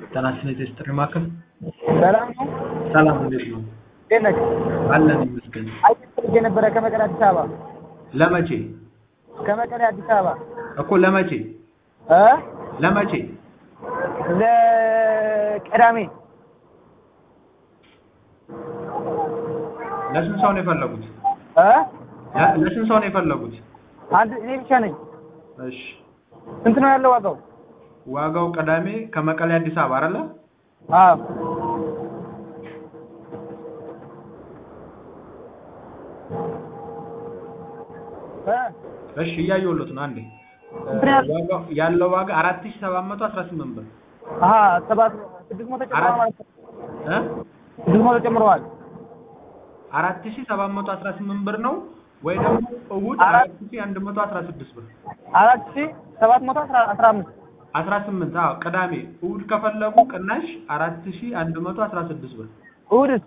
ጤናችን የጥሪ ማዕከል ሰላም ነው። ሰላም፣ እንዴት ነው? እንዴት ነህ? አለን ይመስገን። አየር ፈልጌ ነበረ ከመቀሌ አዲስ አበባ ለመቼ ከመቀሌ አዲስ አበባ እኮ ለመቼ እ ለመቼ ለቅዳሜ ለስንት ሰው ነው የፈለጉት? እ ለ- ለስንት ሰው ነው የፈለጉት? አንድ እኔ ብቻ ነኝ። እሺ ስንት ነው ያለው ዋጋው? ዋጋው ቅዳሜ ከመቀሌ አዲስ አበባ አይደለ? አዎ እ እሺ እያየሁሎት ነው። አንዴ ስንት ነው ያለው? ዋጋው ያለው ዋጋ 4718 ብር አሀ ሰባት ስድስት መቶ ጨምረዋል ማለት ነው። እ ስድስት መቶ ጨምረዋል። 4718 ብር ነው ወይ ደግሞ እሑድ አራት- 4116 ብር አራት ሺህ ሰባት መቶ አስራ አስራ አምስት 18 አዎ ቅዳሜ እሑድ ከፈለጉ ቅናሽ 4116 ብር እሑድስ?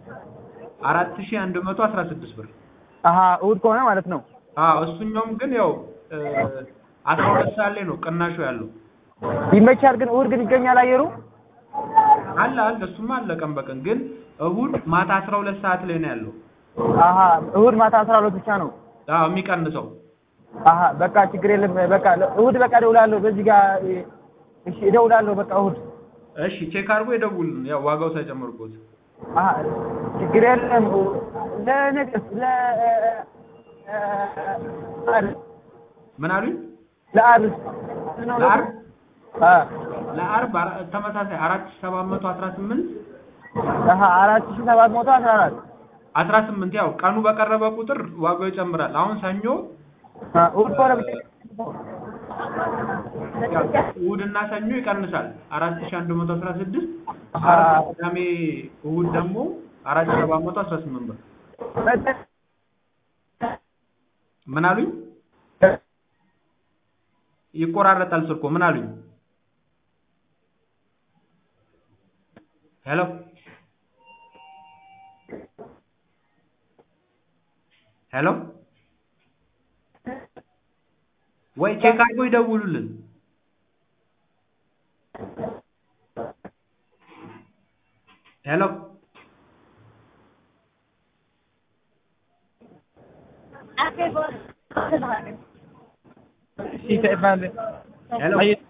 4116 ብር አሀ እሑድ ከሆነ ማለት ነው። አዎ እሱኛውም ግን ያው እ 12 ሰዓት ላይ ነው ቅናሹ ያለው ይመቻል ግን እሑድ ግን ይገኛል አየሩ? አለ አለ እሱማ አለ ቀን በቀን ግን እሑድ ማታ 12 ሰዓት ላይ ነው ያለው አሀ እሑድ ማታ አስራ ሁለት ብቻ ነው። አዎ የሚቀንሰው አሀ በቃ ችግር የለም። በቃ እሑድ በቃ እደውላለሁ። በዚህ ጋር እሺ እደውላለሁ። በቃ እሑድ እሺ ቼክ አድርጎ ይደውልን ያው ዋጋው ሳይጨምርበት አሀ ችግር የለም። ለነገስ ለ ዓርብ ምን አሉኝ ለዓርብ ነው ለዓርብ አ ለዓርብ አራ- ተመሳሳይ 4718 አሀ አራት ሺህ ሰባት መቶ አስራ አራት 18 ያው ቀኑ በቀረበ ቁጥር ዋጋው ይጨምራል አሁን ሰኞ አ እሑድ ከሆነ ብቻ ያው እሑድና ሰኞ ይቀንሳል 4116 አሀ ዓርብ ቅዳሜ እሑድ ደግሞ 4718 ብር ምን አሉኝ ይቆራረጣል ስልኮ ምን አሉኝ ሄሎ ሄሎ ወይ ቼክ አድርጎ ይደውሉልን ሄሎ ठीक है ሄሎ आइए